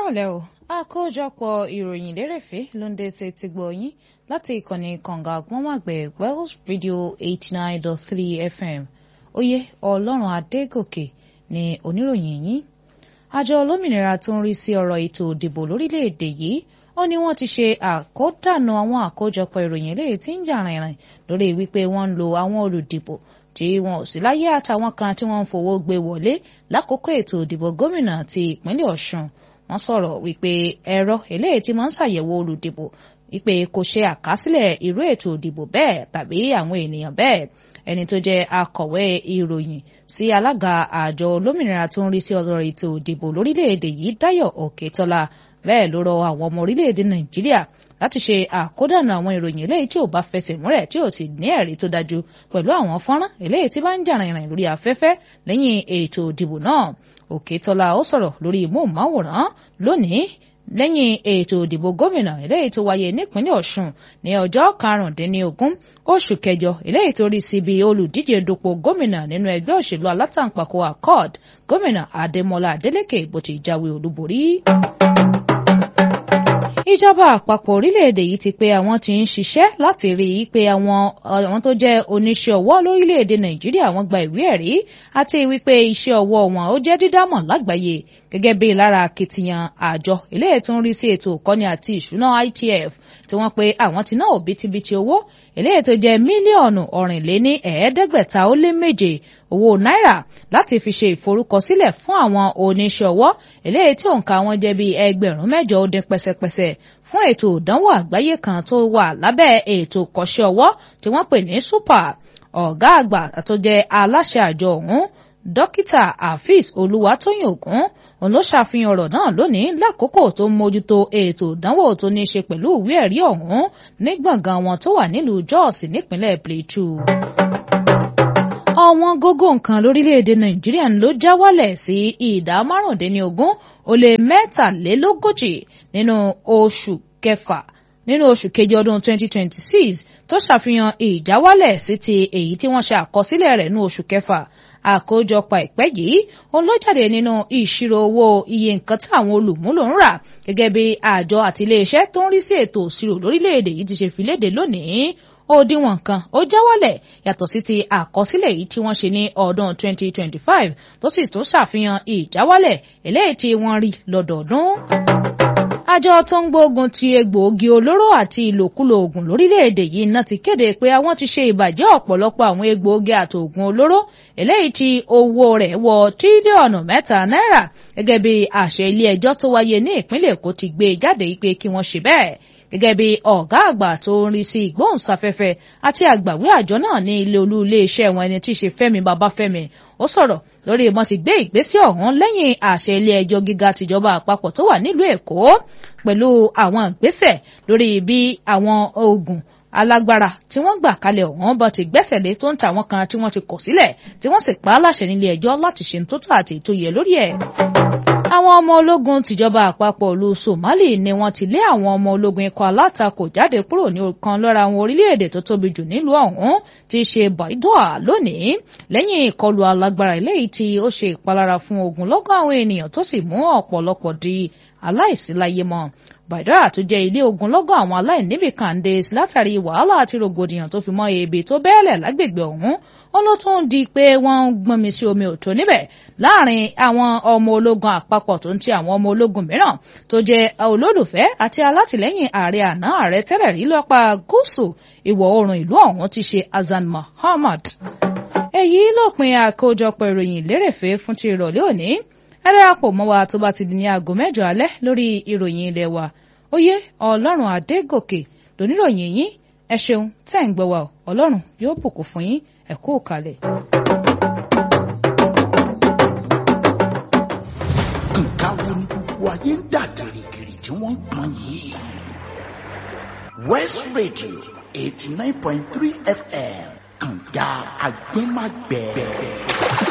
kúrọ̀lẹ́ o àkójọpọ̀ ìròyìn lérèfé ló ń dé sí ti gbọ́ yín láti ìkànnì kànga àgbọ̀nmọ̀gbẹ̀ Wells Radio eighty nine dot three FM oyè ọlọ́run adégòkè ni oníròyìn yín àjọ olómìnira tó ń rí sí ọ̀rọ̀ ètò òdìbò lórílẹ̀‐èdè yìí ó ní wọ́n ti ṣe àkódànù àwọn àkójọpọ̀ ìròyìn eléyìí tí ń jà rìnrìn lórí wípé wọ́n ń lo àwọn olùdìbò tí wọn ò sí láyé àtàwọn kan tí wọ́n ń fowó gbé wọlé lákòókò ètò òdìbò gómìnà ti ìpínlẹ̀ Ọ̀ṣun wọ́n sọ̀rọ̀ wípé ẹ̀rọ eléyìí tí máa ń ṣàyẹ̀wò olùdìbò wípé kò ṣe àkásílẹ̀ irú ètò òdìbò bẹ́ẹ̀ tàbí àwọn ènìyàn bẹ́ẹ̀ ẹni tó jẹ́ akọ̀wé ìròyìn sí alága àjọ olómìnira tó ń rí sí ọ̀rọ̀ ètò òdìbò lórílẹ̀‐èdè yìí Dáyọ̀ Òkètọ́lá bẹ́ẹ̀ ló rọ àwọn ọmọ orílẹ̀‐èdè Nàìjíríà láti ṣe àkódànà àwọn ìròyìn eléyìí tí ò bá fẹsẹ̀ múlẹ̀ tí ò sì ní ẹ̀rí tó dájú pẹ̀lú àwọn fọ́nrán eléyìí tí bá ń jà rìnrìn lórí afẹ́fẹ́ lẹ́yìn ètò òdìbò náà Òkètọ́lá ó sọ̀rọ̀ lórí móhùnmáwòrán lónìí lẹ́yìn ètò òdìbò gómìnà eléyìí tó wáyé nípínlẹ̀ Ọ̀ṣun ní ọjọ́ karùndínlógún oṣù kẹjọ eléyìí tó rí síbi olùdíje dupò gómìnà nínú ẹgbẹ́ òṣèlú alátàǹpàkò accord gómìnà Adémọlá Adélékè bó ti jáwé olúborí ìjọba àpapọ̀ orílẹ̀-èdè yìí ti pé àwọn tí ń ṣiṣẹ́ láti rí i pé àwọn àwọn tó jẹ́ oníṣẹ́ ọwọ́ lórílẹ̀-èdè nàìjíríà wọ́n gba ìwé ẹ̀rí àti wípé iṣẹ́ ọwọ́ wọn ó jẹ́ dídámọ̀ lágbàáyé gẹ́gẹ́ bí lára akitiyan àjọ eléyìí tó ń rí sí ètò ìkọ́ni àti ìṣúná ITF tí wọ́n pe àwọn ti ná òbítíbitì owó eléyìí tó jẹ́ mílíọ̀nù ọ̀rìnléní ẹ̀ẹ́dẹ́gbẹ̀ta ó lé méje owó náírà láti fi ṣe ìforúkọsílẹ̀ fún àwọn oníṣẹ́ ọwọ́ eléyìí tí òǹkà wọn jẹ́ bíi ẹgbẹ̀rún mẹ́jọ ó dín pẹ́sẹ́pẹ́sẹ́ fún ètò ìdánwò àgbáyé kan tó wà lábẹ́ ètò kọ́ṣẹ́ ọwọ́ tí wọ́n pè ní super ọ̀gá àgbà tó jẹ́ aláṣẹ àjọ ọ̀hún dókítà afeez olúwatóyìn ògún òun ló ṣàfihàn ọ̀rọ̀ náà lónìí lákòókò tó ń mójútó ètò ìdánwò tó ní í ṣe pẹ̀lú ìwé ẹ̀rí ọ̀hún ní gbọ̀ngàn wọn tó wà nílùú jos nípínlẹ̀ plateau ọ̀wọ́n gógó nǹkan lórílẹ̀‐èdè nàìjíríà ló já wálẹ̀ sí ìdá márùndínlógún ó lé mẹ́tàlélógójì nínú oṣù kẹfà nínú oṣù kejì ọdún 2026 tó ṣàfihàn ìjáwálẹ̀ sí ti èyí tí wọ́n ṣe àkọsílẹ̀ rẹ̀ ní oṣù kẹfà àkójọpọ̀ ìpẹ́ yìí òun ló jáde nínú ìṣirò owó iye nǹkan tí àwọn olùmúlò ń rà gẹ́gẹ́ bí àjọ àti iléeṣẹ́ tó ń rí sí ètò òṣirò lórílẹ̀‐èdè yìí ti ṣe fi léde lónìí òdiwọ̀n kan ó já wálẹ̀ yàtọ̀ sí ti àkọsílẹ̀ yìí tí wọ́n ṣe ní ọdún 2025 tó sì tún ṣàfihàn ìjáwálẹ̀ eléyìí tí wọ́n rí lọ́dọọdún àjọ tó ń gbógun ti egbòogi olóró àti ìlòkulò oògùn lórílẹ̀‐èdè yìí náà ti kéde pé àwọn ti ṣe ìbàjẹ́ ọ̀pọ̀lọpọ̀ àwọn egbòogi àtòògùn olóró eléyìí tí owó rẹ̀ wọ tírílíọ̀nù mẹ́ta náírà gẹ́gẹ́ bí àṣẹ ilé ẹjọ́ tó wáyé ní ìpínlẹ̀ Èkó ti gbé jáde pé kí wọ́n ṣe bẹ́ẹ̀ gẹ́gẹ́ bí ọ̀gá àgbà tó ń rí sí ìgbóhùnsáfẹ́fẹ́ àti àgbàwé àjọ náà ní ilé olú iléeṣẹ́ wọn ẹni tí í ṣe Fẹ́mi Babáfẹ́mi ó sọ̀rọ̀ lórí ìmọ̀ ti gbé ìgbésẹ̀ ọ̀hún lẹ́yìn àṣẹ ilé ẹjọ́ gíga tìjọba àpapọ̀ tó wà nílùú Èkó pẹ̀lú àwọn ìgbésẹ̀ lórí bí àwọn oògùn alágbára tí wọ́n gbà kalẹ̀ ọ̀hún bá ti gbẹ́sẹ̀ lé tó ń ta àwọn kan tí wọ́n ti kọ̀ sílẹ̀ tí wọ́n sì pa á láṣẹ nílé ẹjọ́ láti ṣe tó tó àti ètò yẹ lórí ẹ̀ àwọn ọmọ ológun tìjọba àpapọ̀ ìlú Somali ni wọ́n ti lé àwọn ọmọ ológun ikọ̀ alátakò jáde kúrò ní ọ̀kan lára àwọn orílẹ̀-èdè tó tóbi jù nílùú ọ̀hún tí í ṣe Baidoa lónìí lẹ́yìn ìkọlù alágbára eléyìí tí ó ṣe ìpalára fún ogunlọ́gọ̀ àwọn ènìyàn tó sì mú ọ̀pọ̀lọpọ̀ di aláìsíláyé mọ́ Baidoa tó jẹ́ ilé ogunlọ́gọ̀ àwọn aláìníbì kàǹdé látàrí wàhálà àti rògbòdìyàn tó fi mọ́ ebi tó bẹ́ẹ̀lẹ̀ lágbègbè ọ̀hún ó ló tún di pé wọ́n ń gbọ́nmi sí omi òtó níbẹ̀ láàrin àwọn ọmọ ológun àpapọ̀ tó ń ti àwọn ọmọ ológun mìíràn tó jẹ́ olólùfẹ́ àti alátìlẹ́yìn ààrẹ àná ààrẹ tẹ́lẹ̀ rí lọ́pàá gúúsù ìwọ̀ oòrùn ìlú ọ̀hún ti ṣe Hassan Muhammad. èyí lópin àkójọpọ̀ ìròyìn lérèfé fún ti ìrọ̀lẹ́ òní ẹ darapọ̀ mọ́ wa tó bá ti di ní aago mẹ́jọ alẹ́ lórí ìròyìn ilé wa oyè ọlọ́run adégòkè lóníròyìn yín ẹ ṣeun tẹ́ ń gbọ́ wa ọlọ́run yóò bùkún fún yín ẹ kú kalẹ̀. nǹkan wo ni gbogbo ayé ń dà gìrìgìrì tí wọ́n ń pọn yìí. West Radio eighty nine point three FM kànga agbẹ́magbẹ́.